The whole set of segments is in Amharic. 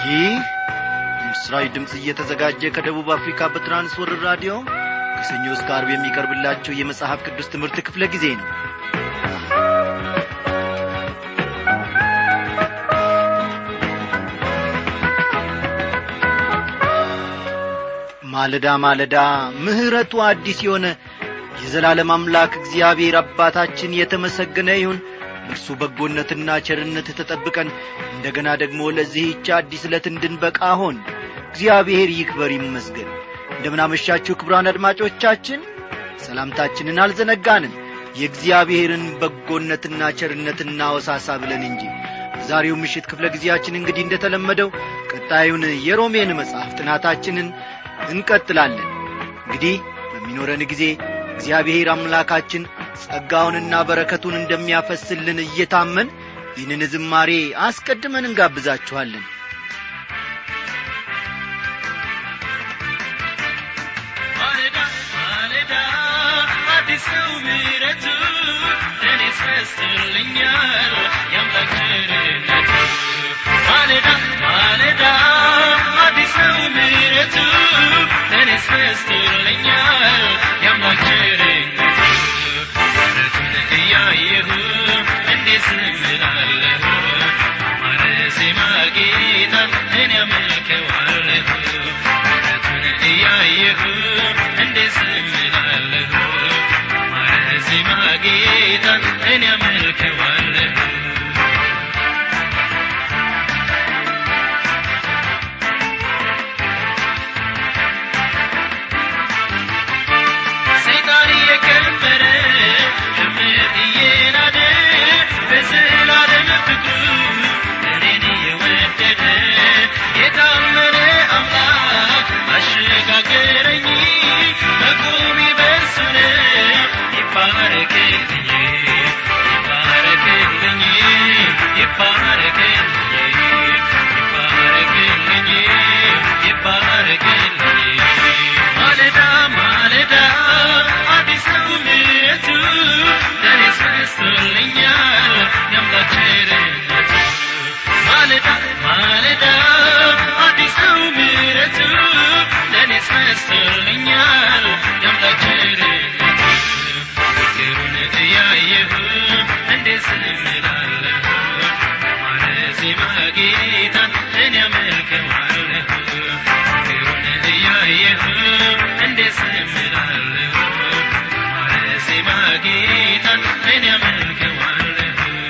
ይህ የምስራዊ ድምፅ እየተዘጋጀ ከደቡብ አፍሪካ በትራንስወርር ራዲዮ ከሰኞ እስከ አርብ የሚቀርብላችሁ የመጽሐፍ ቅዱስ ትምህርት ክፍለ ጊዜ ነው ማለዳ ማለዳ ምሕረቱ አዲስ የሆነ የዘላለም አምላክ እግዚአብሔር አባታችን የተመሰገነ ይሁን እርሱ በጎነትና ቸርነት ተጠብቀን እንደገና ደግሞ ለዚህች አዲስ ዕለት እንድንበቃ ሆን እግዚአብሔር ይክበር ይመስገን እንደምናመሻችሁ ክብራን አድማጮቻችን ሰላምታችንን አልዘነጋንም የእግዚአብሔርን በጎነትና ቸርነት እናወሳሳ ብለን እንጂ በዛሬው ምሽት ክፍለ ጊዜያችን እንግዲህ እንደተለመደው ቀጣዩን የሮሜን መጽሐፍ ጥናታችንን እንቀጥላለን እንግዲህ በሚኖረን ጊዜ እግዚአብሔር አምላካችን ጸጋውንና በረከቱን እንደሚያፈስልን እየታመን ይህንን ዝማሬ አስቀድመን እንጋብዛችኋለን ማለዳ ማለዳ አዲስ ነው ምሕረቱ ለእኔ ያስረስልኛል የአምላክ ቸርነቱ ማለዳ ማለዳ አዲስ ነው ምሕረቱ ለእኔ ያስረስልኛል የአምላክ ቸርነቱ ምሕረቱን እያየሁ እንዴት ዝም እላለሁ ማረሴማ ጌታን እኔ አመልከዋለሁ ምሕረቱን እያየሁ እንዴት ዝም እላለሁ ማረሴማ ጌታን እኔ አመልከዋለሁ ሰይጣን እየከበረ እምነት እየናደ በዘላለም ፍቅሩ እኔን እየወደደ የታመነ አምላክ አሸጋገረኝ መቆሜ በእርሱ ነው ይባረክልኝ ይባረክልኝ ይባረክልኝ ይባረክልኝ ይባረክልኝ ማለዳ ማለዳ አዲስ ነው ምሕረቱ ለእኔ ያስረስልኛል የአምላክ ቸርነቱ ማለዳ ማለዳ አዲስ ነው ምሕረቱ ለእኔ ያስረስልኛል የአምላክ ቸርነቱ ፍቅሩን እያየሁ እንዴት ዝም እላለሁ ማረሴማ ጌታን እኔ አመልከዋለሁ ፍቅሩን እያየሁ እንዴት ዝም እላለሁ ማረሴማ ጌታን እኔ አመልከዋለሁ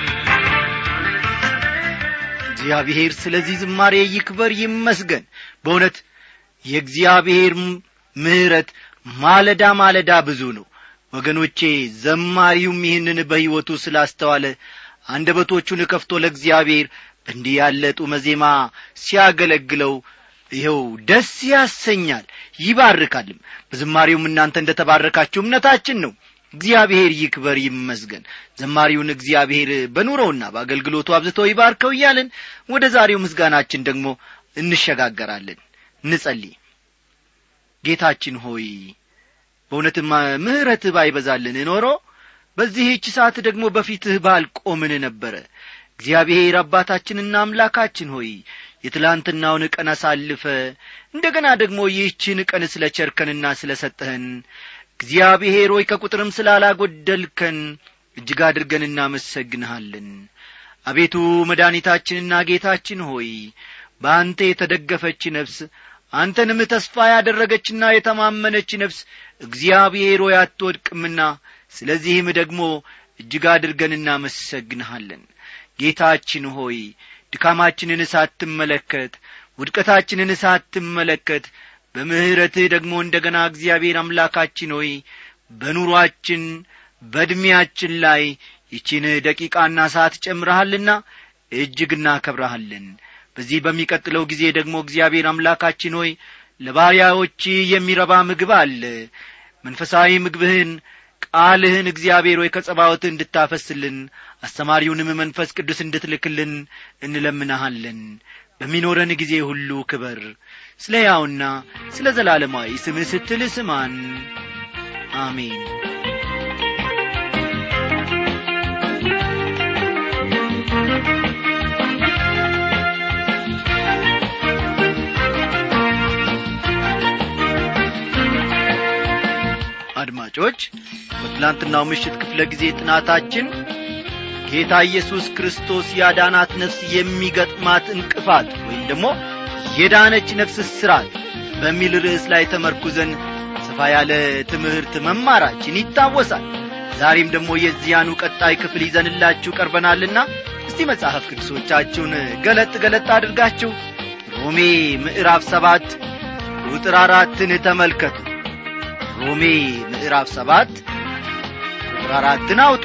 እግዚአብሔር ስለዚህ ዝማሬ ይክበር ይመስገን በእውነት የእግዚአብሔር ምሕረት ማለዳ ማለዳ ብዙ ነው ወገኖቼ ዘማሪውም ይህንን በሕይወቱ ስላስተዋለ አንደበቶቹን ከፍቶ ለእግዚአብሔር እንዲህ ያለ ጡመ ዜማ ሲያገለግለው ይኸው ደስ ያሰኛል ይባርካልም በዝማሬውም እናንተ እንደ ተባረካችሁ እምነታችን ነው እግዚአብሔር ይክበር ይመስገን ዘማሪውን እግዚአብሔር በኑሮውና በአገልግሎቱ አብዝቶ ይባርከው እያልን ወደ ዛሬው ምስጋናችን ደግሞ እንሸጋገራለን እንጸልይ ጌታችን ሆይ በእውነትም ምሕረትህ ባይበዛልን ኖሮ በዚህች ሰዓት ደግሞ በፊትህ ባልቆምን ነበረ እግዚአብሔር አባታችንና አምላካችን ሆይ የትላንትናውን ቀን አሳልፈ እንደገና ደግሞ ይህችን ቀን ስለ ቸርከንና ስለ ሰጠህን እግዚአብሔር ሆይ ከቁጥርም ስላላጐደልከን እጅግ አድርገን እናመሰግንሃለን አቤቱ መድኃኒታችንና ጌታችን ሆይ በአንተ የተደገፈች ነፍስ አንተንም ተስፋ ያደረገችና የተማመነች ነፍስ እግዚአብሔር ሆይ አትወድቅምና ስለዚህም ደግሞ እጅግ አድርገን እናመሰግንሃለን ጌታችን ሆይ ድካማችንን ሳትመለከት ውድቀታችንን ሳትመለከት በምሕረትህ ደግሞ እንደ ገና እግዚአብሔር አምላካችን ሆይ በኑሮአችን በዕድሜያችን ላይ ይቺን ደቂቃና ሰዓት ጨምረሃልና እጅግ እናከብረሃለን በዚህ በሚቀጥለው ጊዜ ደግሞ እግዚአብሔር አምላካችን ሆይ ለባሪያዎች የሚረባ ምግብ አለ መንፈሳዊ ምግብህን ቃልህን እግዚአብሔር ሆይ ከጸባወትህ እንድታፈስልን አስተማሪውንም መንፈስ ቅዱስ እንድትልክልን እንለምናሃለን በሚኖረን ጊዜ ሁሉ ክበር ስለ ሕያውና ስለ ዘላለማዊ ስምህ ስትል ስማን አሜን በትላንትናው ምሽት ክፍለ ጊዜ ጥናታችን ጌታ ኢየሱስ ክርስቶስ ያዳናት ነፍስ የሚገጥማት እንቅፋት ወይም ደግሞ የዳነች ነፍስ እስራት በሚል ርዕስ ላይ ተመርኩዘን ሰፋ ያለ ትምህርት መማራችን ይታወሳል ዛሬም ደግሞ የዚያኑ ቀጣይ ክፍል ይዘንላችሁ ቀርበናልና እስቲ መጽሐፍ ቅዱሶቻችሁን ገለጥ ገለጥ አድርጋችሁ ሮሜ ምዕራፍ ሰባት ቁጥር አራትን ተመልከቱ ሮሜ ምዕራፍ ሰባት ቁጥር አራትን አውጡ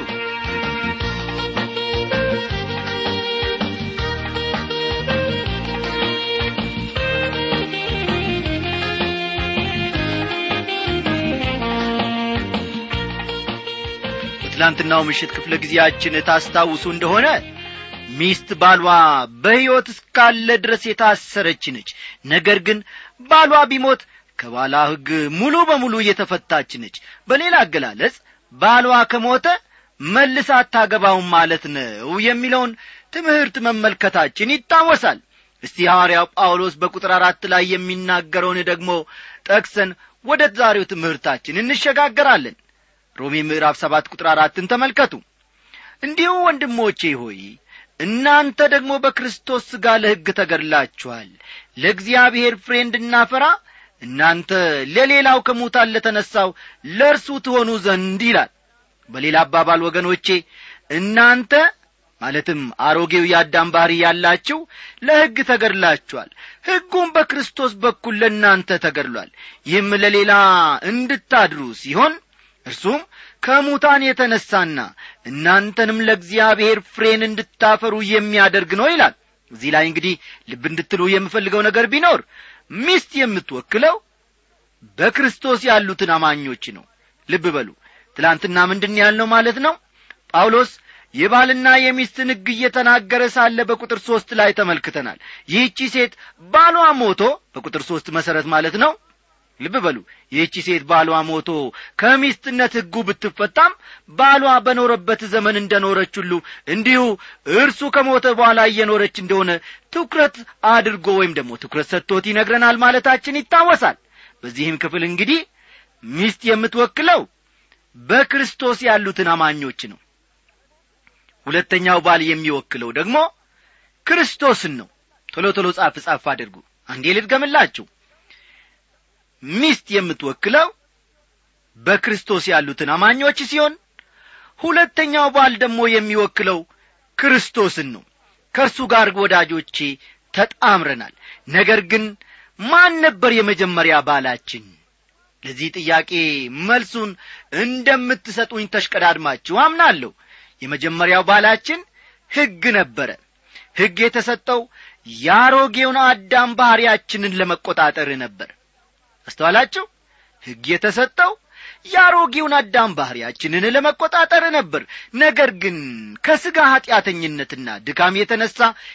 በትላንትናው ምሽት ክፍለ ጊዜያችን ታስታውሱ እንደሆነ ሚስት ባሏ በሕይወት እስካለ ድረስ የታሰረች ነች ነገር ግን ባሏ ቢሞት ከባሏ ሕግ ሙሉ በሙሉ እየተፈታች ነች በሌላ አገላለጽ ባሏ ከሞተ መልስ አታገባውም ማለት ነው የሚለውን ትምህርት መመልከታችን ይታወሳል እስቲ ሐዋርያው ጳውሎስ በቁጥር አራት ላይ የሚናገረውን ደግሞ ጠቅሰን ወደ ዛሬው ትምህርታችን እንሸጋገራለን ሮሜ ምዕራፍ ሰባት ቁጥር አራትን ተመልከቱ እንዲሁ ወንድሞቼ ሆይ እናንተ ደግሞ በክርስቶስ ሥጋ ለሕግ ተገድላችኋል ለእግዚአብሔር ፍሬ እንድናፈራ እናንተ ለሌላው ከሙታን ለተነሣው ለእርሱ ትሆኑ ዘንድ ይላል በሌላ አባባል ወገኖቼ እናንተ ማለትም አሮጌው የአዳም ባሕሪ ያላችሁ ለሕግ ተገድላችኋል ሕጉም በክርስቶስ በኩል ለእናንተ ተገድሏል ይህም ለሌላ እንድታድሩ ሲሆን እርሱም ከሙታን የተነሳና እናንተንም ለእግዚአብሔር ፍሬን እንድታፈሩ የሚያደርግ ነው ይላል እዚህ ላይ እንግዲህ ልብ እንድትሉ የምፈልገው ነገር ቢኖር ሚስት የምትወክለው በክርስቶስ ያሉትን አማኞች ነው ልብ በሉ ትላንትና ምንድን ያልነው ማለት ነው ጳውሎስ የባልና የሚስትን ሕግ እየተናገረ ሳለ በቁጥር ሦስት ላይ ተመልክተናል ይህቺ ሴት ባሏ ሞቶ በቁጥር ሦስት መሠረት ማለት ነው ልብ በሉ ይህቺ ሴት ባሏ ሞቶ ከሚስትነት ሕጉ ብትፈታም ባሏ በኖረበት ዘመን እንደ ኖረች ሁሉ እንዲሁ እርሱ ከሞተ በኋላ እየኖረች እንደሆነ ትኩረት አድርጎ ወይም ደግሞ ትኩረት ሰጥቶት ይነግረናል ማለታችን ይታወሳል በዚህም ክፍል እንግዲህ ሚስት የምትወክለው በክርስቶስ ያሉትን አማኞች ነው ሁለተኛው ባል የሚወክለው ደግሞ ክርስቶስን ነው ቶሎ ቶሎ ጻፍ ጻፍ አድርጉ አንዴ ልድገምላችሁ ሚስት የምትወክለው በክርስቶስ ያሉትን አማኞች ሲሆን ሁለተኛው ባል ደግሞ የሚወክለው ክርስቶስን ነው ከእርሱ ጋር ወዳጆቼ ተጣምረናል ነገር ግን ማን ነበር የመጀመሪያ ባላችን ለዚህ ጥያቄ መልሱን እንደምትሰጡኝ ተሽቀዳድማችሁ አምናለሁ የመጀመሪያው ባላችን ሕግ ነበረ ሕግ የተሰጠው የአሮጌውን አዳም ባሕርያችንን ለመቈጣጠር ነበር አስተዋላችሁ ሕግ የተሰጠው የአሮጌውን አዳም ባሕርያችንን ለመቈጣጠር ነበር ነገር ግን ከሥጋ ኀጢአተኝነትና ድካም የተነሣ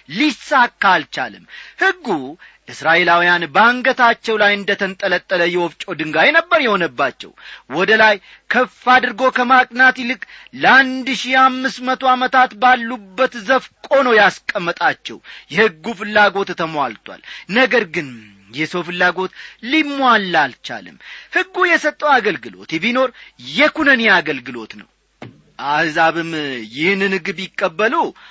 ሊሳካ አልቻለም ሕጉ እስራኤላውያን በአንገታቸው ላይ እንደ ተንጠለጠለ የወፍጮ ድንጋይ ነበር የሆነባቸው ወደ ላይ ከፍ አድርጎ ከማቅናት ይልቅ ለአንድ ሺህ አምስት መቶ ዓመታት ባሉበት ዘፍቆ ነው ያስቀመጣቸው የሕጉ ፍላጎት ተሟልቷል ነገር ግን የሰው ፍላጎት ሊሟላ አልቻለም ሕጉ የሰጠው አገልግሎት ቢኖር የኩነኔ አገልግሎት ነው አሕዛብም ይህንን ሕግ ቢቀበሉ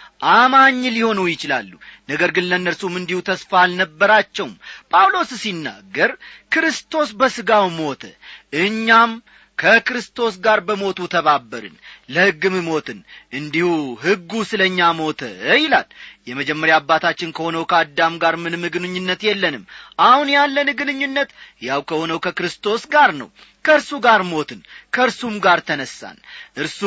አማኝ ሊሆኑ ይችላሉ ነገር ግን ለእነርሱም እንዲሁ ተስፋ አልነበራቸውም ጳውሎስ ሲናገር ክርስቶስ በሥጋው ሞተ እኛም ከክርስቶስ ጋር በሞቱ ተባበርን ለሕግም ሞትን እንዲሁ ሕጉ ስለ እኛ ሞተ ይላል የመጀመሪያ አባታችን ከሆነው ከአዳም ጋር ምንም ግንኙነት የለንም አሁን ያለን ግንኙነት ያው ከሆነው ከክርስቶስ ጋር ነው ከእርሱ ጋር ሞትን ከእርሱም ጋር ተነሳን እርሱ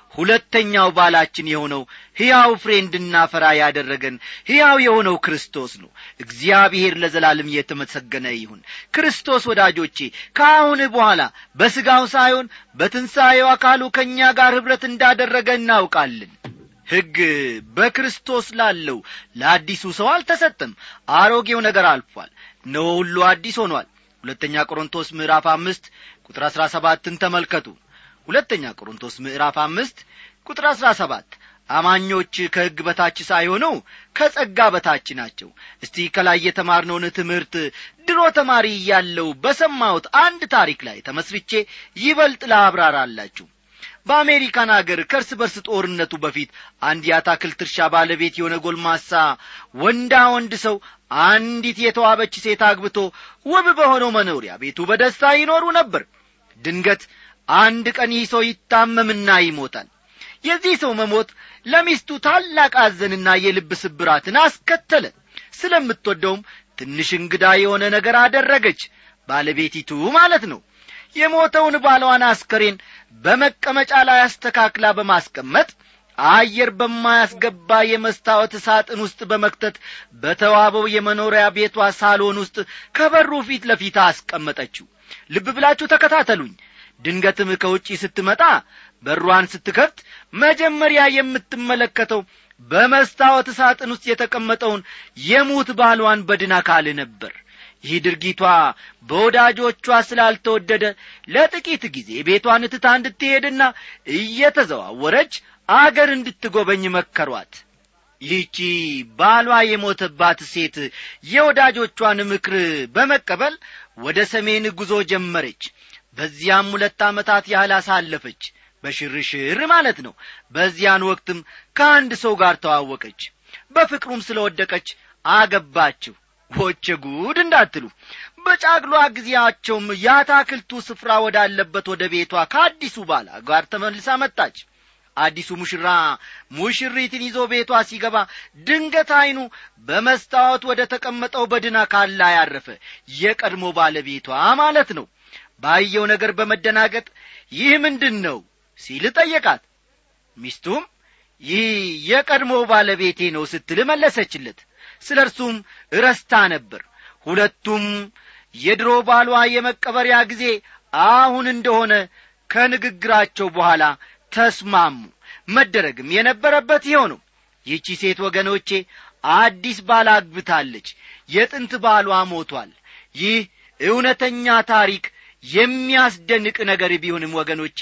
ሁለተኛው ባላችን የሆነው ሕያው ፍሬ እንድናፈራ ያደረገን ሕያው የሆነው ክርስቶስ ነው እግዚአብሔር ለዘላለም የተመሰገነ ይሁን ክርስቶስ ወዳጆቼ ከአሁን በኋላ በሥጋው ሳይሆን በትንሣኤው አካሉ ከእኛ ጋር ኅብረት እንዳደረገ እናውቃለን ሕግ በክርስቶስ ላለው ለአዲሱ ሰው አልተሰጠም አሮጌው ነገር አልፏል እነሆ ሁሉ አዲስ ሆኗል ሁለተኛ ቆሮንቶስ ምዕራፍ አምስት ቁጥር አሥራ ሰባትን ተመልከቱ ሁለተኛ ቆሮንቶስ ምዕራፍ አምስት ቁጥር አሥራ ሰባት አማኞች ከሕግ በታች ሳይሆኑ ከጸጋ በታች ናቸው እስቲ ከላይ የተማርነውን ትምህርት ድሮ ተማሪ እያለው በሰማሁት አንድ ታሪክ ላይ ተመስርቼ ይበልጥ ላብራራላችሁ በአሜሪካን አገር ከእርስ በርስ ጦርነቱ በፊት አንድ የአታክልት እርሻ ባለቤት የሆነ ጎልማሳ ወንዳ ወንድ ሰው አንዲት የተዋበች ሴት አግብቶ ውብ በሆነው መኖሪያ ቤቱ በደስታ ይኖሩ ነበር ድንገት አንድ ቀን ይህ ሰው ይታመምና ይሞታል የዚህ ሰው መሞት ለሚስቱ ታላቅ አዘንና የልብ ስብራትን አስከተለ ስለምትወደውም ትንሽ እንግዳ የሆነ ነገር አደረገች ባለቤቲቱ ማለት ነው የሞተውን ባሏን አስከሬን በመቀመጫ ላይ አስተካክላ በማስቀመጥ አየር በማያስገባ የመስታወት ሳጥን ውስጥ በመክተት በተዋበው የመኖሪያ ቤቷ ሳሎን ውስጥ ከበሩ ፊት ለፊት አስቀመጠችው ልብ ብላችሁ ተከታተሉኝ ድንገትም ከውጪ ስትመጣ በሯን ስትከፍት መጀመሪያ የምትመለከተው በመስታወት ሳጥን ውስጥ የተቀመጠውን የሙት ባሏን በድን አካል ነበር ይህ ድርጊቷ በወዳጆቿ ስላልተወደደ ለጥቂት ጊዜ ቤቷን ትታ እንድትሄድና እየተዘዋወረች አገር እንድትጐበኝ መከሯት ይህቺ ባሏ የሞተባት ሴት የወዳጆቿን ምክር በመቀበል ወደ ሰሜን ጉዞ ጀመረች በዚያም ሁለት ዓመታት ያህል አሳለፈች በሽርሽር ማለት ነው በዚያን ወቅትም ከአንድ ሰው ጋር ተዋወቀች በፍቅሩም ስለ ወደቀች አገባችው ሆቼ ጉድ እንዳትሉ በጫግሏ ጊዜያቸውም የአታክልቱ ስፍራ ወዳለበት ወደ ቤቷ ከአዲሱ ባላ ጋር ተመልሳ መጣች አዲሱ ሙሽራ ሙሽሪትን ይዞ ቤቷ ሲገባ ድንገት ዐይኑ በመስታወት ወደ ተቀመጠው በድን አካል ላይ ያረፈ የቀድሞ ባለቤቷ ማለት ነው ባየው ነገር በመደናገጥ ይህ ምንድን ነው ሲል ጠየቃት ሚስቱም ይህ የቀድሞ ባለቤቴ ነው ስትል መለሰችለት ስለ እርሱም እረስታ ነበር ሁለቱም የድሮ ባሏ የመቀበሪያ ጊዜ አሁን እንደሆነ ከንግግራቸው በኋላ ተስማሙ መደረግም የነበረበት ይኸው ነው ይህቺ ሴት ወገኖቼ አዲስ ባል አግብታለች የጥንት ባሏ ሞቷል ይህ እውነተኛ ታሪክ የሚያስደንቅ ነገር ቢሆንም ወገኖቼ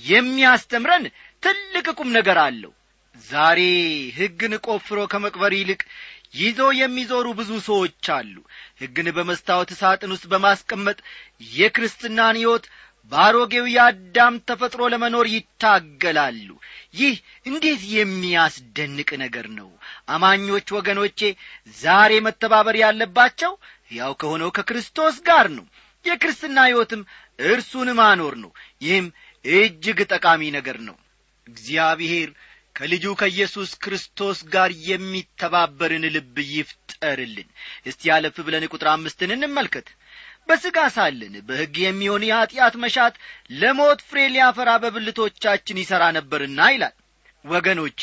የሚያስተምረን ትልቅ ቁም ነገር አለው ዛሬ ሕግን ቆፍሮ ከመቅበር ይልቅ ይዞ የሚዞሩ ብዙ ሰዎች አሉ ሕግን በመስታወት ሳጥን ውስጥ በማስቀመጥ የክርስትናን ሕይወት በአሮጌው የአዳም ተፈጥሮ ለመኖር ይታገላሉ ይህ እንዴት የሚያስደንቅ ነገር ነው አማኞች ወገኖቼ ዛሬ መተባበር ያለባቸው ያው ከሆነው ከክርስቶስ ጋር ነው የክርስትና ሕይወትም እርሱን ማኖር ነው ይህም እጅግ ጠቃሚ ነገር ነው እግዚአብሔር ከልጁ ከኢየሱስ ክርስቶስ ጋር የሚተባበርን ልብ ይፍጠርልን እስቲ ያለፍ ብለን ቁጥር አምስትን እንመልከት በሥጋ ሳለን በሕግ የሚሆን የኀጢአት መሻት ለሞት ፍሬ ሊያፈራ በብልቶቻችን ይሠራ ነበርና ይላል ወገኖቼ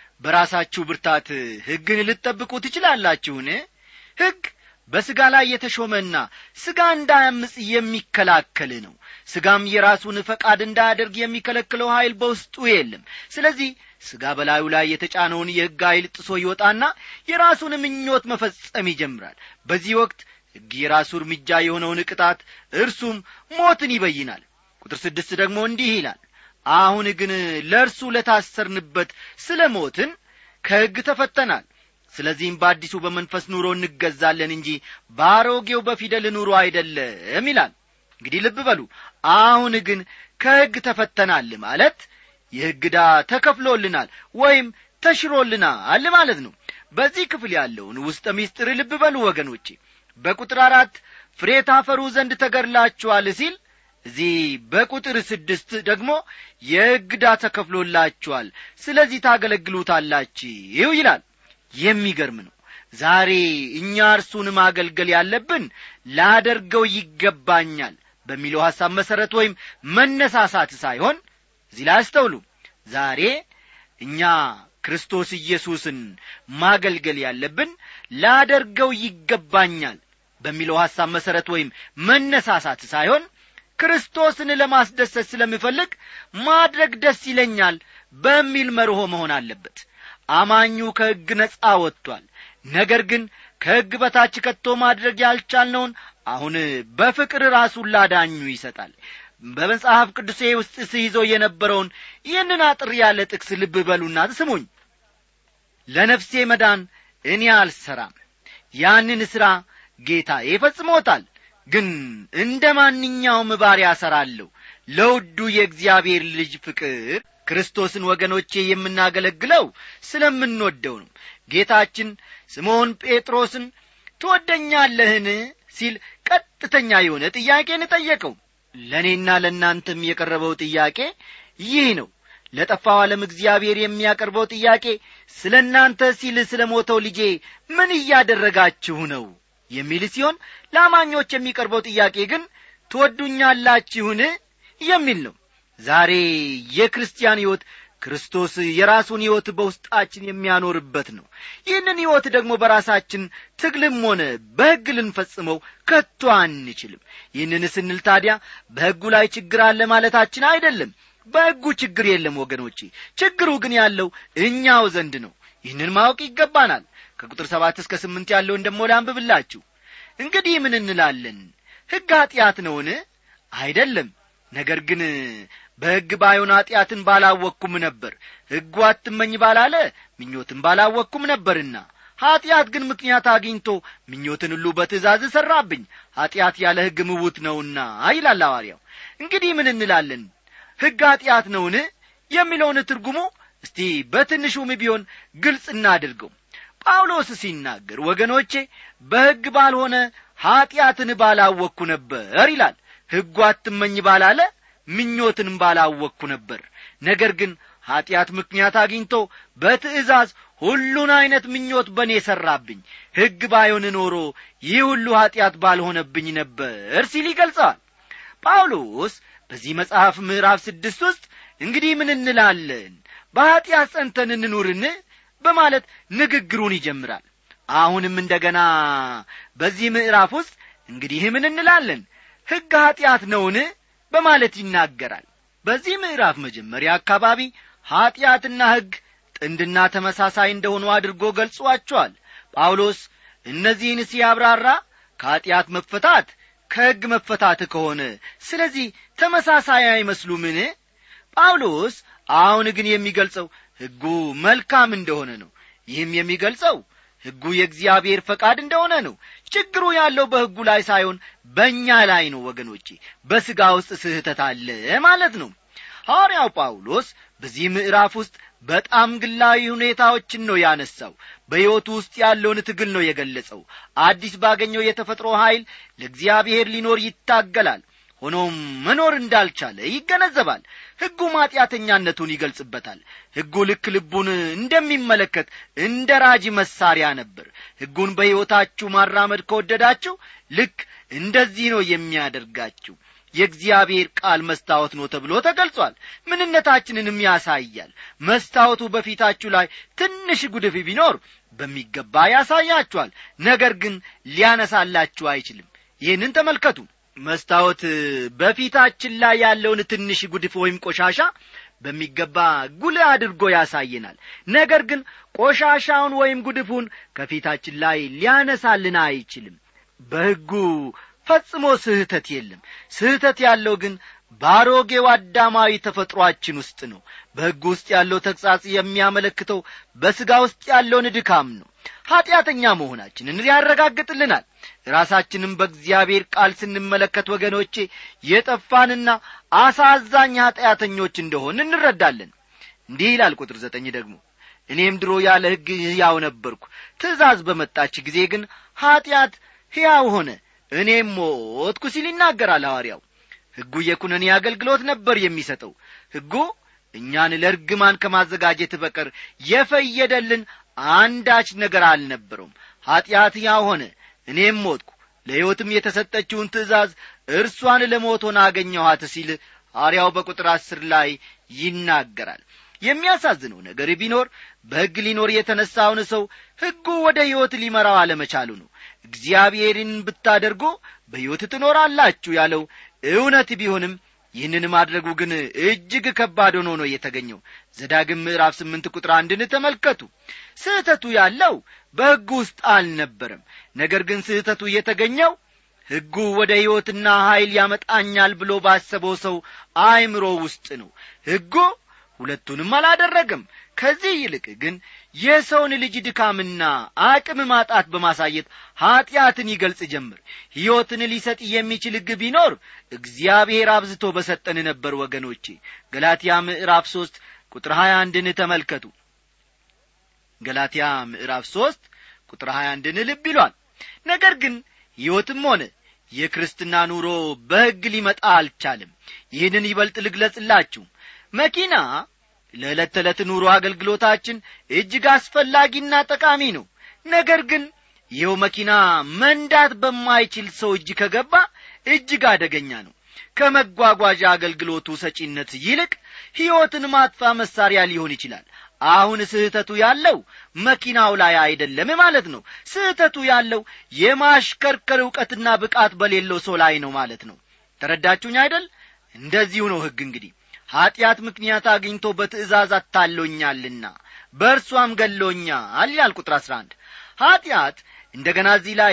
በራሳችሁ ብርታት ሕግን ልትጠብቁ ትችላላችሁን ሕግ በሥጋ ላይ የተሾመና ሥጋ እንዳያምፅ የሚከላከል ነው ሥጋም የራሱን ፈቃድ እንዳያደርግ የሚከለክለው ኀይል በውስጡ የለም ስለዚህ ሥጋ በላዩ ላይ የተጫነውን የሕግ ኀይል ጥሶ ይወጣና የራሱን ምኞት መፈጸም ይጀምራል በዚህ ወቅት ሕግ የራሱ እርምጃ የሆነውን ቅጣት እርሱም ሞትን ይበይናል ቁጥር ስድስት ደግሞ እንዲህ ይላል አሁን ግን ለእርሱ ለታሰርንበት ስለ ሞትን ከሕግ ተፈተናል ስለዚህም በአዲሱ በመንፈስ ኑሮ እንገዛለን እንጂ በአሮጌው በፊደል ኑሮ አይደለም ይላል እንግዲህ ልብ በሉ አሁን ግን ከሕግ ተፈተናል ማለት የሕግ ዕዳ ተከፍሎልናል ወይም ተሽሮልናል ማለት ነው በዚህ ክፍል ያለውን ውስጠ ሚስጥር ልብ በሉ ወገኖቼ በቁጥር አራት ፍሬ ታፈሩ ዘንድ ተገድላችኋል ሲል እዚህ በቁጥር ስድስት ደግሞ የሕግ ዕዳ ተከፍሎላችኋል ስለዚህ ታገለግሉታላችሁ ይላል የሚገርም ነው ዛሬ እኛ እርሱን ማገልገል ያለብን ላደርገው ይገባኛል በሚለው ሐሳብ መሠረት ወይም መነሳሳት ሳይሆን እዚህ ላይ አስተውሉ ዛሬ እኛ ክርስቶስ ኢየሱስን ማገልገል ያለብን ላደርገው ይገባኛል በሚለው ሐሳብ መሠረት ወይም መነሳሳት ሳይሆን ክርስቶስን ለማስደሰት ስለምፈልግ ማድረግ ደስ ይለኛል በሚል መርሆ መሆን አለበት አማኙ ከሕግ ነጻ ወጥቷል ነገር ግን ከሕግ በታች ከቶ ማድረግ ያልቻልነውን አሁን በፍቅር ራሱን ላዳኙ ይሰጣል በመጽሐፍ ቅዱሴ ውስጥ ስይዞ የነበረውን ይህንን አጥር ያለ ጥቅስ ልብ በሉና ስሙኝ ለነፍሴ መዳን እኔ አልሰራም ያንን ሥራ ጌታዬ ፈጽሞታል ግን እንደ ማንኛውም ባሪያ እሠራለሁ ለውዱ የእግዚአብሔር ልጅ ፍቅር ክርስቶስን ወገኖቼ የምናገለግለው ስለምንወደው ነው ጌታችን ስምዖን ጴጥሮስን ትወደኛለህን ሲል ቀጥተኛ የሆነ ጥያቄን ጠየቀው ለእኔና ለእናንተም የቀረበው ጥያቄ ይህ ነው ለጠፋው ዓለም እግዚአብሔር የሚያቀርበው ጥያቄ ስለ እናንተ ሲል ስለ ሞተው ልጄ ምን እያደረጋችሁ ነው የሚል ሲሆን ለአማኞች የሚቀርበው ጥያቄ ግን ትወዱኛላችሁን የሚል ነው ዛሬ የክርስቲያን ሕይወት ክርስቶስ የራሱን ሕይወት በውስጣችን የሚያኖርበት ነው ይህንን ሕይወት ደግሞ በራሳችን ትግልም ሆነ በሕግ ልንፈጽመው ከቶ አንችልም ይህንን ስንል ታዲያ በሕጉ ላይ ችግር አለ ማለታችን አይደለም በሕጉ ችግር የለም ወገኖቼ ችግሩ ግን ያለው እኛው ዘንድ ነው ይህንን ማወቅ ይገባናል ከቁጥር ሰባት እስከ ስምንት ያለውን ደሞ ላንብብላችሁ እንግዲህ ምን እንላለን ሕግ ኀጢአት ነውን አይደለም ነገር ግን በሕግ ባይሆን ኀጢአትን ባላወቅኩም ነበር ሕጉ አትመኝ ባላለ ምኞትን ባላወቅኩም ነበርና ኀጢአት ግን ምክንያት አግኝቶ ምኞትን ሁሉ በትእዛዝ ሠራብኝ ኀጢአት ያለ ሕግ ምውት ነውና ይላል ሐዋርያው እንግዲህ ምን እንላለን ሕግ ኀጢአት ነውን የሚለውን ትርጉሙ እስቲ በትንሹም ቢሆን ግልጽ እናድርገው ጳውሎስ ሲናገር ወገኖቼ በሕግ ባልሆነ ኀጢአትን ባላወቅኩ ነበር ይላል ሕጉ አትመኝ ባላለ ምኞትንም ባላወቅኩ ነበር ነገር ግን ኀጢአት ምክንያት አግኝቶ በትእዛዝ ሁሉን ዐይነት ምኞት በእኔ ሠራብኝ ሕግ ባይሆን ኖሮ ይህ ሁሉ ኀጢአት ባልሆነብኝ ነበር ሲል ይገልጸዋል ጳውሎስ በዚህ መጽሐፍ ምዕራፍ ስድስት ውስጥ እንግዲህ ምን እንላለን በኀጢአት ጸንተን እንኑርን በማለት ንግግሩን ይጀምራል አሁንም እንደ ገና በዚህ ምዕራፍ ውስጥ እንግዲህ ምን እንላለን ሕግ ኀጢአት ነውን በማለት ይናገራል በዚህ ምዕራፍ መጀመሪያ አካባቢ ኀጢአትና ሕግ ጥንድና ተመሳሳይ እንደሆኑ አድርጎ ገልጿቸዋል ጳውሎስ እነዚህን ሲያብራራ ከኀጢአት መፈታት ከሕግ መፈታት ከሆነ ስለዚህ ተመሳሳይ አይመስሉምን ጳውሎስ አሁን ግን የሚገልጸው ሕጉ መልካም እንደሆነ ነው ይህም የሚገልጸው ሕጉ የእግዚአብሔር ፈቃድ እንደሆነ ነው ችግሩ ያለው በሕጉ ላይ ሳይሆን በእኛ ላይ ነው ወገኖቼ በሥጋ ውስጥ ስህተት አለ ማለት ነው ሐዋርያው ጳውሎስ በዚህ ምዕራፍ ውስጥ በጣም ግላዊ ሁኔታዎችን ነው ያነሳው በሕይወቱ ውስጥ ያለውን ትግል ነው የገለጸው አዲስ ባገኘው የተፈጥሮ ኀይል ለእግዚአብሔር ሊኖር ይታገላል ሆኖም መኖር እንዳልቻለ ይገነዘባል ሕጉ ማጢአተኛነቱን ይገልጽበታል ሕጉ ልክ ልቡን እንደሚመለከት እንደ ራጅ መሳሪያ ነበር ሕጉን በሕይወታችሁ ማራመድ ከወደዳችሁ ልክ እንደዚህ ነው የሚያደርጋችሁ የእግዚአብሔር ቃል መስታወት ነው ተብሎ ተገልጿል ምንነታችንንም ያሳያል መስታወቱ በፊታችሁ ላይ ትንሽ ጉድፍ ቢኖር በሚገባ ያሳያችኋል ነገር ግን ሊያነሳላችሁ አይችልም ይህንን ተመልከቱ መስታወት በፊታችን ላይ ያለውን ትንሽ ጉድፍ ወይም ቆሻሻ በሚገባ ጉልህ አድርጎ ያሳየናል ነገር ግን ቆሻሻውን ወይም ጉድፉን ከፊታችን ላይ ሊያነሳልን አይችልም በሕጉ ፈጽሞ ስህተት የለም ስህተት ያለው ግን በአሮጌው አዳማዊ ተፈጥሮአችን ውስጥ ነው በሕግ ውስጥ ያለው ተግሣጽ የሚያመለክተው በሥጋ ውስጥ ያለውን ድካም ነው ኀጢአተኛ መሆናችንን ያረጋግጥልናል ራሳችንም በእግዚአብሔር ቃል ስንመለከት ወገኖቼ የጠፋንና አሳዛኝ ኀጢአተኞች እንደሆን እንረዳለን እንዲህ ይላል ቁጥር ዘጠኝ ደግሞ እኔም ድሮ ያለ ሕግ ሕያው ነበርኩ ትእዛዝ በመጣች ጊዜ ግን ኀጢአት ሕያው ሆነ እኔም ሞትኩ ሲል ይናገራል ሐዋርያው ሕጉ የኩነኔ አገልግሎት ነበር የሚሰጠው ሕጉ እኛን ለርግማን ከማዘጋጀት በቀር የፈየደልን አንዳች ነገር አልነበረውም ኀጢአት ያው ሆነ እኔም ሞትኩ ለሕይወትም የተሰጠችውን ትእዛዝ እርሷን ለሞቶን አገኘኋት ሲል ሐዋርያው በቁጥር አስር ላይ ይናገራል የሚያሳዝነው ነገር ቢኖር በሕግ ሊኖር የተነሳውን ሰው ሕጉ ወደ ሕይወት ሊመራው አለመቻሉ ነው እግዚአብሔርን ብታደርጉ በሕይወት ትኖራላችሁ ያለው እውነት ቢሆንም ይህንን ማድረጉ ግን እጅግ ከባድ ሆኖ ነው የተገኘው ዘዳግም ምዕራፍ ስምንት ቁጥር አንድን ተመልከቱ ስህተቱ ያለው በሕጉ ውስጥ አልነበረም ነገር ግን ስህተቱ የተገኘው ሕጉ ወደ ሕይወትና ኀይል ያመጣኛል ብሎ ባሰበው ሰው አእምሮ ውስጥ ነው ሕጉ ሁለቱንም አላደረገም ከዚህ ይልቅ ግን የሰውን ልጅ ድካምና አቅም ማጣት በማሳየት ኀጢአትን ይገልጽ ጀምር ሕይወትን ሊሰጥ የሚችል ሕግ ቢኖር እግዚአብሔር አብዝቶ በሰጠን ነበር ወገኖቼ ገላትያ ምዕራፍ ሦስት ቁጥር ሀያ አንድን ተመልከቱ ገላትያ ምዕራፍ ሦስት ቁጥር ሀያ አንድን ልብ ይሏል ነገር ግን ሕይወትም ሆነ የክርስትና ኑሮ በሕግ ሊመጣ አልቻለም ይህንን ይበልጥ ልግለጽላችሁ መኪና ለዕለት ተዕለት ኑሮ አገልግሎታችን እጅግ አስፈላጊና ጠቃሚ ነው ነገር ግን ይኸው መኪና መንዳት በማይችል ሰው እጅ ከገባ እጅግ አደገኛ ነው ከመጓጓዣ አገልግሎቱ ሰጪነት ይልቅ ሕይወትን ማጥፋ መሳሪያ ሊሆን ይችላል አሁን ስህተቱ ያለው መኪናው ላይ አይደለም ማለት ነው ስህተቱ ያለው የማሽከርከር ዕውቀትና ብቃት በሌለው ሰው ላይ ነው ማለት ነው ተረዳችሁኝ አይደል እንደዚሁ ነው ሕግ እንግዲህ ኀጢአት ምክንያት አግኝቶ በትእዛዝ አታሎኛልና በእርሷም ገሎኛል ይላል ቁጥር አሥራ አንድ ኀጢአት እንደ ገና እዚህ ላይ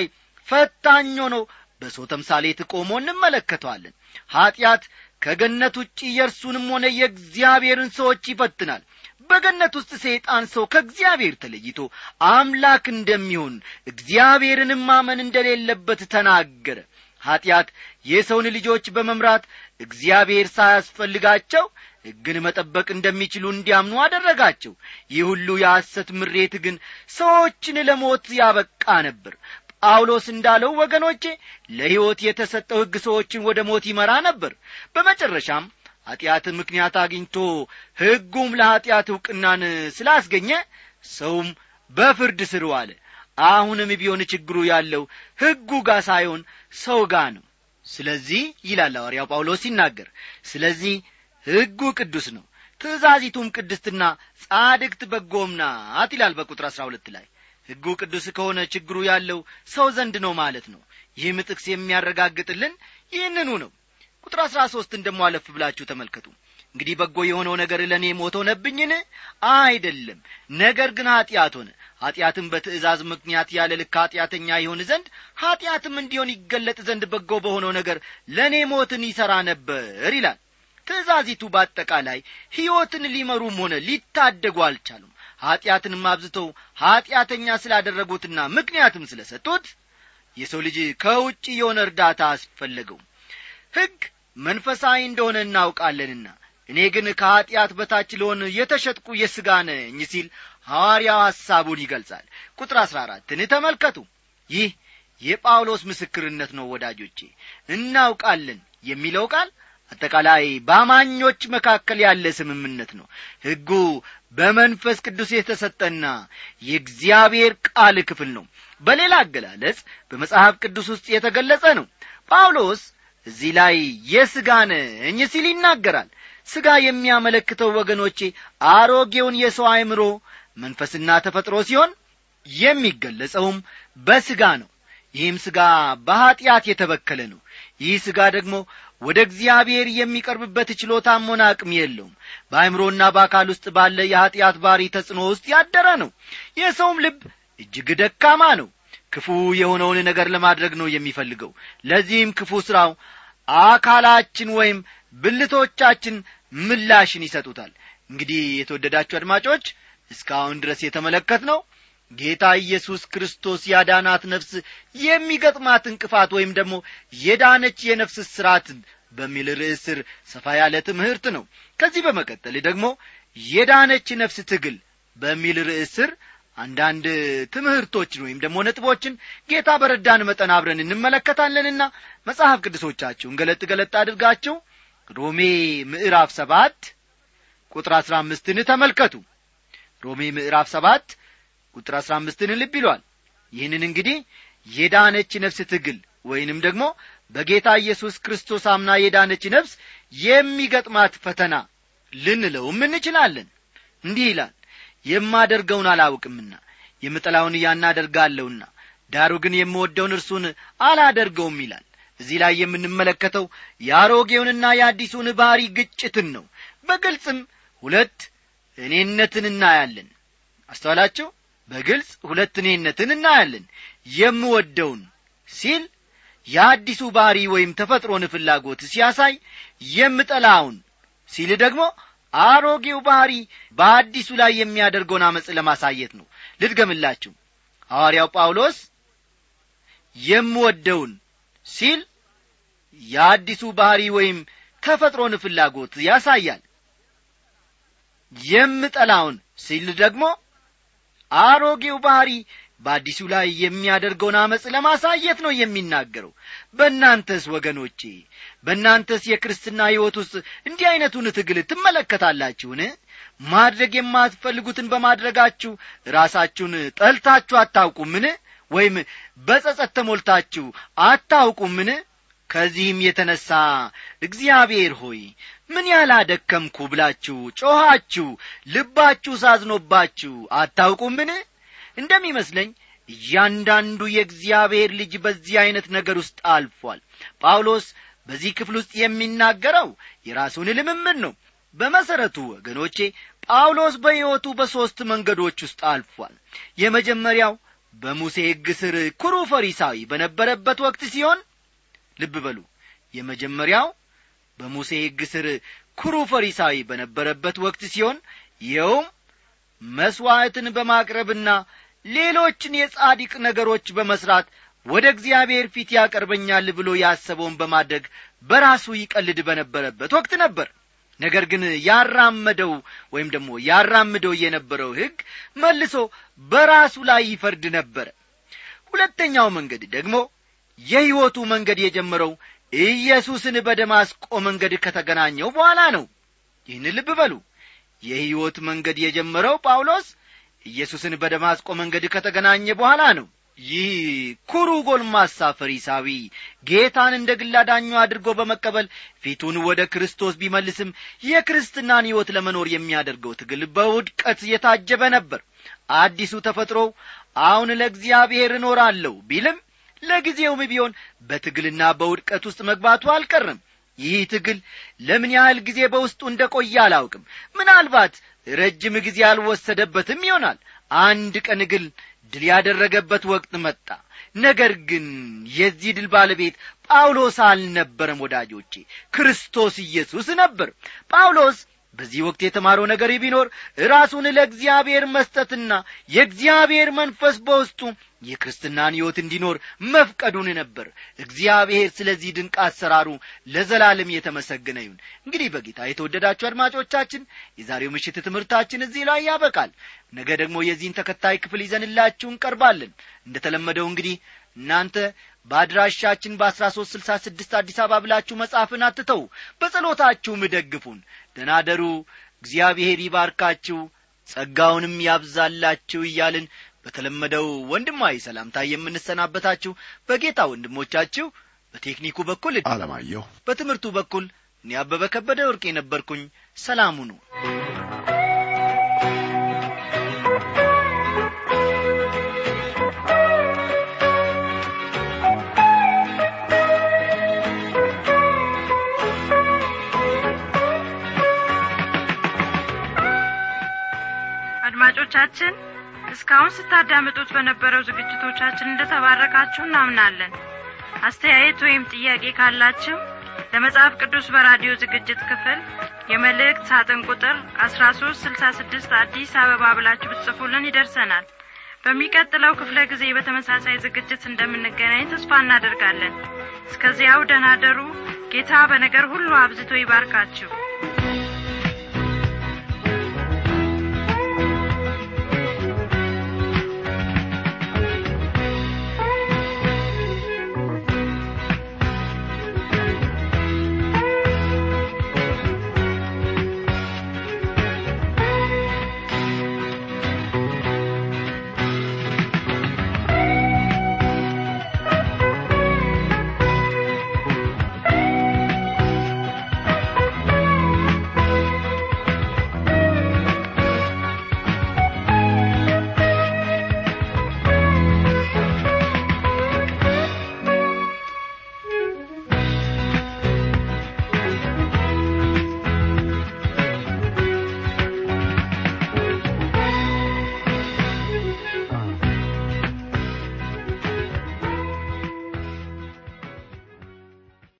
ፈታኝ ሆኖ በሰው ተምሳሌት ቆሞ እንመለከተዋለን ኀጢአት ከገነት ውጪ የእርሱንም ሆነ የእግዚአብሔርን ሰዎች ይፈትናል በገነት ውስጥ ሰይጣን ሰው ከእግዚአብሔር ተለይቶ አምላክ እንደሚሆን እግዚአብሔርንም ማመን እንደሌለበት ተናገረ ኀጢአት የሰውን ልጆች በመምራት እግዚአብሔር ሳያስፈልጋቸው ሕግን መጠበቅ እንደሚችሉ እንዲያምኑ አደረጋቸው ይህ ሁሉ የሐሰት ምሬት ግን ሰዎችን ለሞት ያበቃ ነበር ጳውሎስ እንዳለው ወገኖቼ ለሕይወት የተሰጠው ሕግ ሰዎችን ወደ ሞት ይመራ ነበር በመጨረሻም ኀጢአትን ምክንያት አግኝቶ ሕጉም ለኀጢአት ዕውቅናን ስላስገኘ ሰውም በፍርድ ስር ዋለ አሁንም ቢሆን ችግሩ ያለው ሕጉ ጋር ሳይሆን ሰው ጋር ነው ስለዚህ ይላል ሐዋርያው ጳውሎስ ሲናገር ስለዚህ ሕጉ ቅዱስ ነው ትእዛዚቱም ቅድስትና ጻድቅት በጎም ናት ይላል በቁጥር አሥራ ሁለት ላይ ሕጉ ቅዱስ ከሆነ ችግሩ ያለው ሰው ዘንድ ነው ማለት ነው ይህም ጥቅስ የሚያረጋግጥልን ይህንኑ ነው ቁጥር አሥራ ሦስትን ደሞ አለፍ ብላችሁ ተመልከቱ እንግዲህ በጎ የሆነው ነገር ለእኔ ሞት ሆነብኝን አይደለም ነገር ግን ኀጢአት ሆነ ኀጢአትም በትእዛዝ ምክንያት ያለ ልክ ኀጢአተኛ ይሆን ዘንድ ኀጢአትም እንዲሆን ይገለጥ ዘንድ በጎ በሆነው ነገር ለእኔ ሞትን ይሠራ ነበር ይላል ትእዛዚቱ በአጠቃላይ ሕይወትን ሊመሩም ሆነ ሊታደጉ አልቻሉም ኀጢአትንም አብዝተው ኀጢአተኛ ስላደረጉትና ምክንያትም ስለ ሰጡት የሰው ልጅ ከውጭ የሆነ እርዳታ አስፈለገው ሕግ መንፈሳዊ እንደሆነ እናውቃለንና እኔ ግን ከኀጢአት በታች ለሆን የተሸጥቁ የሥጋ ነኝ ሲል ሐዋርያው ሐሳቡን ይገልጻል ቁጥር አሥራ አራትን ተመልከቱ ይህ የጳውሎስ ምስክርነት ነው ወዳጆቼ እናውቃለን የሚለው ቃል አጠቃላይ በአማኞች መካከል ያለ ስምምነት ነው ሕጉ በመንፈስ ቅዱስ የተሰጠና የእግዚአብሔር ቃል ክፍል ነው በሌላ አገላለጽ በመጽሐፍ ቅዱስ ውስጥ የተገለጸ ነው ጳውሎስ እዚህ ላይ የሥጋ ነኝ ሲል ይናገራል ሥጋ የሚያመለክተው ወገኖቼ አሮጌውን የሰው አእምሮ መንፈስና ተፈጥሮ ሲሆን የሚገለጸውም በሥጋ ነው ይህም ሥጋ በኀጢአት የተበከለ ነው ይህ ሥጋ ደግሞ ወደ እግዚአብሔር የሚቀርብበት ችሎታም ሆነ አቅም የለውም በአእምሮና በአካል ውስጥ ባለ የኀጢአት ባሪ ተጽዕኖ ውስጥ ያደረ ነው የሰውም ልብ እጅግ ደካማ ነው ክፉ የሆነውን ነገር ለማድረግ ነው የሚፈልገው ለዚህም ክፉ ሥራው አካላችን ወይም ብልቶቻችን ምላሽን ይሰጡታል እንግዲህ የተወደዳችሁ አድማጮች እስካሁን ድረስ የተመለከት ነው ጌታ ኢየሱስ ክርስቶስ ያዳናት ነፍስ የሚገጥማት እንቅፋት ወይም ደግሞ የዳነች የነፍስ ስራት በሚል ርዕስ ስር ሰፋ ያለ ትምህርት ነው ከዚህ በመቀጠል ደግሞ የዳነች ነፍስ ትግል በሚል ርዕስ ስር አንዳንድ ትምህርቶችን ወይም ደግሞ ነጥቦችን ጌታ በረዳን መጠን አብረን እንመለከታለንና መጽሐፍ ቅዱሶቻችሁን ገለጥ ገለጥ አድርጋችሁ ሮሜ ምዕራፍ ሰባት ቁጥር አሥራ አምስትን ተመልከቱ ሮሜ ምዕራፍ ሰባት ቁጥር አሥራ አምስትን ልብ ይሏል ይህንን እንግዲህ የዳነች ነፍስ ትግል ወይንም ደግሞ በጌታ ኢየሱስ ክርስቶስ አምና የዳነች ነፍስ የሚገጥማት ፈተና ልንለውም እንችላለን እንዲህ ይላል የማደርገውን አላውቅምና የምጠላውን እያናደርጋለሁና ዳሩ ግን የምወደውን እርሱን አላደርገውም ይላል እዚህ ላይ የምንመለከተው የአሮጌውንና የአዲሱን ባሕሪ ግጭትን ነው በግልጽም ሁለት እኔነትን እናያለን አስተዋላችሁ በግልጽ ሁለት እኔነትን እናያለን የምወደውን ሲል የአዲሱ ባሕሪ ወይም ተፈጥሮን ፍላጎት ሲያሳይ የምጠላውን ሲል ደግሞ አሮጌው ባሕሪ በአዲሱ ላይ የሚያደርገውን አመፅ ለማሳየት ነው ልድገምላችሁ ሐዋርያው ጳውሎስ የምወደውን ሲል የአዲሱ ባሕሪ ወይም ተፈጥሮን ፍላጎት ያሳያል የምጠላውን ሲል ደግሞ አሮጌው ባሕሪ በአዲሱ ላይ የሚያደርገውን አመፅ ለማሳየት ነው የሚናገረው በእናንተስ ወገኖቼ በእናንተስ የክርስትና ሕይወት ውስጥ እንዲህ ዐይነቱን ትግል ትመለከታላችሁን ማድረግ የማትፈልጉትን በማድረጋችሁ ራሳችሁን ጠልታችሁ አታውቁምን ወይም በጸጸት ተሞልታችሁ አታውቁምን ከዚህም የተነሣ እግዚአብሔር ሆይ ምን ያህል አደከምኩ ብላችሁ ጮኻችሁ ልባችሁ ሳዝኖባችሁ አታውቁምን እንደሚመስለኝ እያንዳንዱ የእግዚአብሔር ልጅ በዚህ ዐይነት ነገር ውስጥ አልፏል ጳውሎስ በዚህ ክፍል ውስጥ የሚናገረው የራሱን ልምምድ ነው በመሠረቱ ወገኖቼ ጳውሎስ በሕይወቱ በሦስት መንገዶች ውስጥ አልፏል የመጀመሪያው በሙሴ ሕግ ስር ኩሩ ፈሪሳዊ በነበረበት ወቅት ሲሆን ልብ በሉ የመጀመሪያው በሙሴ ሕግ ስር ኩሩ ፈሪሳዊ በነበረበት ወቅት ሲሆን ይኸውም መሥዋዕትን በማቅረብና ሌሎችን የጻዲቅ ነገሮች በመሥራት ወደ እግዚአብሔር ፊት ያቀርበኛል ብሎ ያሰበውን በማድረግ በራሱ ይቀልድ በነበረበት ወቅት ነበር ነገር ግን ያራመደው ወይም ደግሞ ያራምደው የነበረው ሕግ መልሶ በራሱ ላይ ይፈርድ ነበረ ሁለተኛው መንገድ ደግሞ የሕይወቱ መንገድ የጀመረው ኢየሱስን በደማስቆ መንገድ ከተገናኘው በኋላ ነው ይህን ልብ በሉ የሕይወት መንገድ የጀመረው ጳውሎስ ኢየሱስን በደማስቆ መንገድ ከተገናኘ በኋላ ነው ይህ ኩሩ ጎልማሳ ፈሪሳዊ ጌታን እንደ ግላዳኙ አድርጎ በመቀበል ፊቱን ወደ ክርስቶስ ቢመልስም የክርስትናን ሕይወት ለመኖር የሚያደርገው ትግል በውድቀት የታጀበ ነበር አዲሱ ተፈጥሮ አሁን ለእግዚአብሔር እኖራለሁ ቢልም ለጊዜውም ቢሆን በትግልና በውድቀት ውስጥ መግባቱ አልቀርም ይህ ትግል ለምን ያህል ጊዜ በውስጡ እንደ ቆየ አላውቅም ምናልባት ረጅም ጊዜ አልወሰደበትም ይሆናል አንድ ቀን ግን ድል ያደረገበት ወቅት መጣ ነገር ግን የዚህ ድል ባለቤት ጳውሎስ አልነበረም ወዳጆቼ ክርስቶስ ኢየሱስ ነበር ጳውሎስ በዚህ ወቅት የተማረው ነገር ቢኖር ራሱን ለእግዚአብሔር መስጠትና የእግዚአብሔር መንፈስ በውስጡ የክርስትናን ሕይወት እንዲኖር መፍቀዱን ነበር እግዚአብሔር ስለዚህ ድንቅ አሰራሩ ለዘላለም የተመሰገነ ይሁን እንግዲህ በጌታ የተወደዳችሁ አድማጮቻችን የዛሬው ምሽት ትምህርታችን እዚህ ላይ ያበቃል ነገ ደግሞ የዚህን ተከታይ ክፍል ይዘንላችሁ እንቀርባለን እንደ ተለመደው እንግዲህ እናንተ በአድራሻችን በአስራ ሶስት ስልሳ ስድስት አዲስ አበባ ብላችሁ መጻፍን አትተው በጸሎታችሁም ደግፉን ደናደሩ እግዚአብሔር ይባርካችሁ ጸጋውንም ያብዛላችሁ እያልን በተለመደው ወንድማዊ ሰላምታ የምንሰናበታችሁ በጌታ ወንድሞቻችሁ በቴክኒኩ በኩል አለማየሁ በትምህርቱ በኩል እኔ አበበ ከበደ ወርቅ የነበርኩኝ ሰላሙ ነው አድማጮቻችን እስካሁን ስታዳምጡት በነበረው ዝግጅቶቻችን እንደተባረካችሁ እናምናለን አስተያየት ወይም ጥያቄ ካላችሁ ለመጽሐፍ ቅዱስ በራዲዮ ዝግጅት ክፍል የመልእክት ሳጥን ቁጥር አስራ ሶስት ስልሳ ስድስት አዲስ አበባ ብላችሁ ብትጽፉልን ይደርሰናል በሚቀጥለው ክፍለ ጊዜ በተመሳሳይ ዝግጅት እንደምንገናኝ ተስፋ እናደርጋለን እስከዚያው ደህና ደሩ ጌታ በነገር ሁሉ አብዝቶ ይባርካችሁ